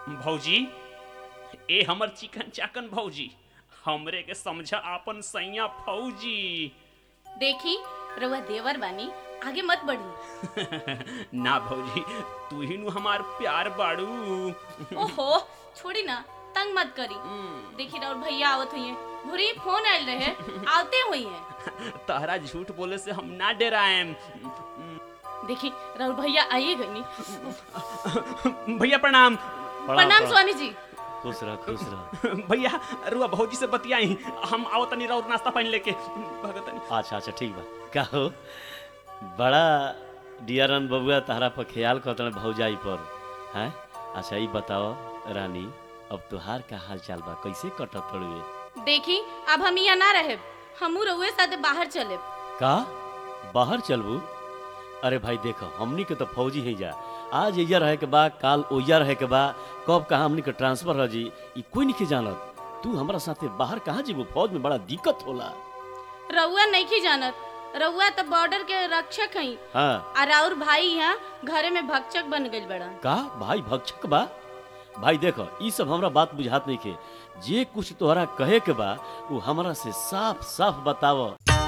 भौजी ए हमर चिकन चाकन भौजी हमरे के समझ आपन सैया फौजी देखी रउआ देवर बानी आगे मत बढ़ी ना भौजी तू ही नु हमार प्यार बाड़ू ओहो छोड़ी ना तंग मत करी देखी राउर भैया आवत हुई भूरी फोन आयल रहे आवते हुई है तहरा झूठ बोले से हम ना डराएम देखी राउर भैया आइए गनी भैया प्रणाम प्रणाम स्वामी जी खुश रह खुश रह भैया रुआ भौजी से बतियाई हम आओ तनी राउर नाश्ता पानी लेके भगतनी अच्छा अच्छा ठीक बा का हो बड़ा डियरन बबुआ तहरा पर ख्याल करतन भौजाई पर हैं अच्छा ई बताओ रानी अब तुहार का हाल चाल बा कैसे कटत तड़ुए देखी अब हम यहाँ ना रहे हमू रउए साथे बाहर चले का बाहर चलबू अरे भाई देखो हमनी के तो फौजी ही जा आज एजा रहे के बा काल ओइजा रहे के बा कब कहाँ हमनी के ट्रांसफर हो जी ई कोई नहीं जानत तू हमरा साथे बाहर कहाँ जीबू फौज में बड़ा दिक्कत होला रउआ नहीं की जानत रउआ तो बॉर्डर के रक्षक हई हाँ और राउर भाई यहाँ घरे में भक्षक बन गइल बड़ा का भाई भक्षक बा भाई देखो ई सब हमरा बात बुझात नहीं के जे कुछ तोहरा कहे के बा वो हमरा से साफ साफ बताव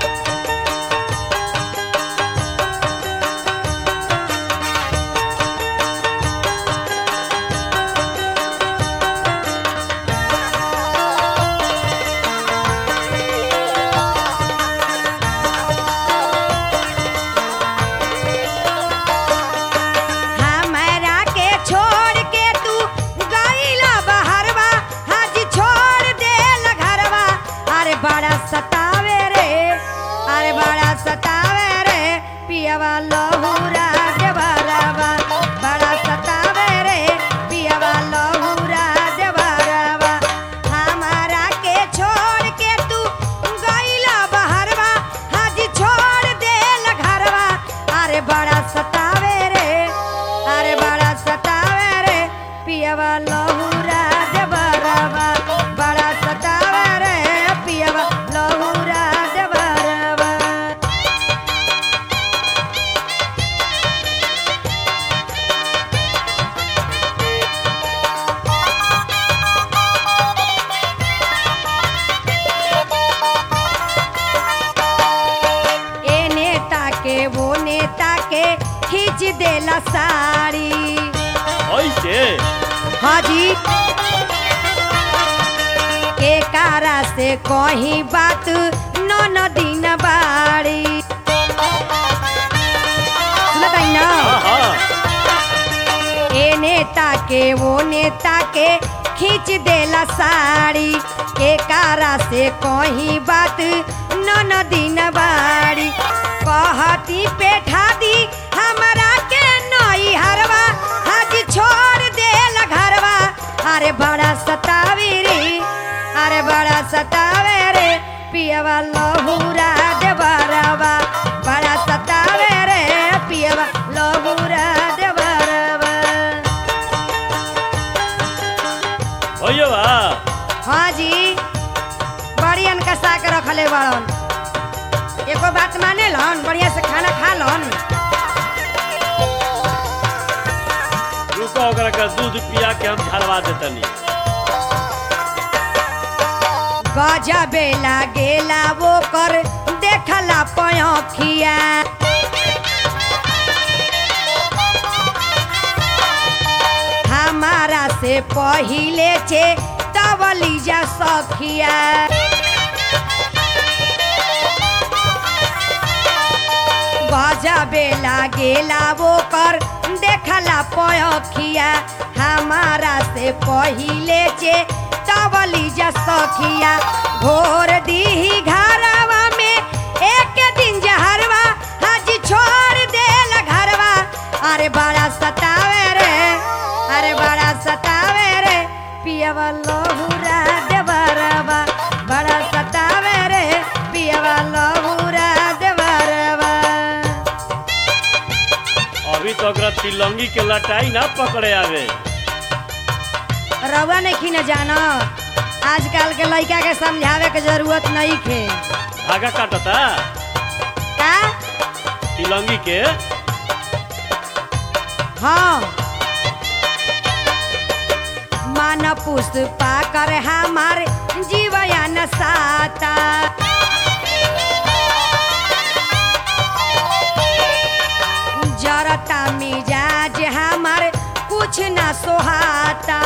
हमरा के छोड़ के तू गईला बहरवा हाज छोड़ देल घरवा अरे बड़ा सतावे रे अरे बड़ा सतावे रे पियवा लहूरा देवरवा बड़ा सतावे रे पियवा लहूरा देवरवा हमरा के छोड़ के तू गईला बहरवा हाज छोड़ देल घरवा अरे बड़ा सतावे रे अरे बड़ा सतावे रे पियवा लहूरा देवरवा बड़ा सतावे रे पियवा लहूरा देवरवा ए नेता के वो नेता के खींच देला साड़ी ऐसे हाजी के कारा से कहीं बात न न दिन बाड़ी सुनत हई ना हाँ हाँ ए नेता के वो नेता के खींच देला साड़ी के कारा से कहीं बात न न दिन बाड़ी कहती पेठा दी हमरा के नई हरवा आज छोड़ देल घरवा अरे बड़ा सतावी रे अरे बड़ा सतावे रे पियवा लहूरा देवरवा बड़ा सतावे रे पियवा लहूरा देवरवा भैया बा हाँ जी बड़ी अनकसा के रखले बड़न एको बात माने लन बढ़िया से खाना खा लन रुको ओकरा का दूध पिया के हम झलवा देतनी गजबे लागेला वो कर देखला पयखिया हमारा से पहिले छे तवली जा सखिया गजबे लागेला वो कर देखला पयखिया हमारा से पहिले चे तवली जा सखिया घोर दीही घरवा में एक दिन जहरवा हाजी छोड़ देल घरवा अरे बड़ा सतावे रे अरे बड़ा सतावे रे पियवा लहूरा देवरवा बड़ा सतावे रे पियवा लहूरा देवरवा अभी तो ओकरा तिलंगी के लटाई ना पकड़े आवे रउआ नहीं न जाना आजकल के लड़का के समझावे के जरूरत नहीं खे धागा काटता का तिलंगी के हाँ मान पुष्पा कर हमार जीवया न साता जरता मिजाज हमार कुछ न सोहाता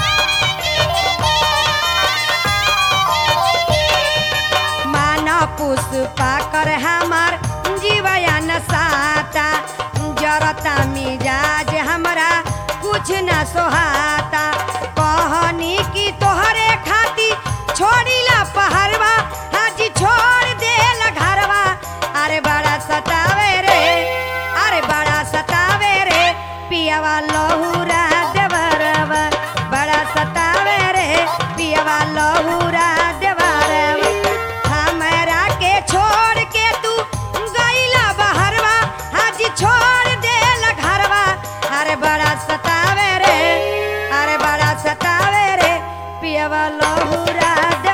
मान पुष्पा कर हमार जीवया न साता जरता मिजाज हमरा कुछ न सोहाता कहनी की तोहरे खाती छोड़ीला पहरवा हाजी छोड़ देला घरवा अरे बड़ा सतावे रे अरे बड़ा सतावे रे पियावा लहूरा देवरवा बड़ा सतावे रे पियावा लहूरा देवरवा हमरा के छोड़ के तू गईला बहरवा हाजी छोड़ देला घरवा अरे बड़ा सतावे रे अरे बड़ा सतावे रे पियावा लहूरा दे